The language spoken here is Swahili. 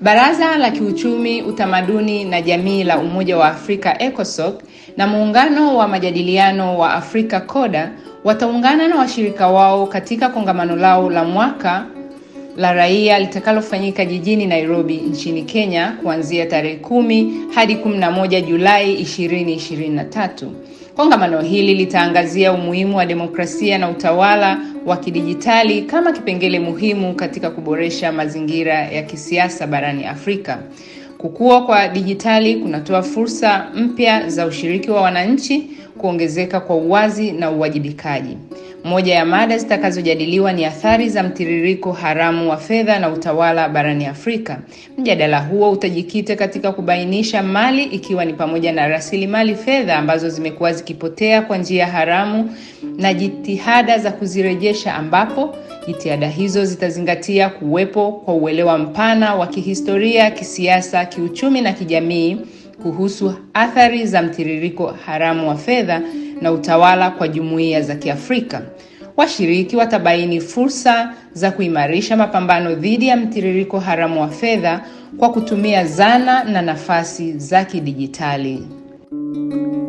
Baraza la Kiuchumi, Utamaduni na Jamii la Umoja wa Afrika ECOSOC na Muungano wa Majadiliano wa Afrika CODA wataungana na washirika wao katika kongamano lao la mwaka la raia litakalofanyika jijini Nairobi nchini Kenya kuanzia tarehe kumi hadi 11 Julai 2023. Kongamano hili litaangazia umuhimu wa demokrasia na utawala wa kidijitali kama kipengele muhimu katika kuboresha mazingira ya kisiasa barani Afrika. Kukua kwa dijitali kunatoa fursa mpya za ushiriki wa wananchi, kuongezeka kwa uwazi na uwajibikaji. Moja ya mada zitakazojadiliwa ni athari za mtiririko haramu wa fedha na utawala barani Afrika. Mjadala huo utajikita katika kubainisha mali ikiwa ni pamoja na rasilimali fedha ambazo zimekuwa zikipotea kwa njia haramu na jitihada za kuzirejesha, ambapo jitihada hizo zitazingatia kuwepo kwa uelewa mpana wa kihistoria, kisiasa, kiuchumi na kijamii kuhusu athari za mtiririko haramu wa fedha na utawala kwa jumuiya za Kiafrika. Washiriki watabaini fursa za kuimarisha mapambano dhidi ya mtiririko haramu wa fedha kwa kutumia zana na nafasi za kidijitali.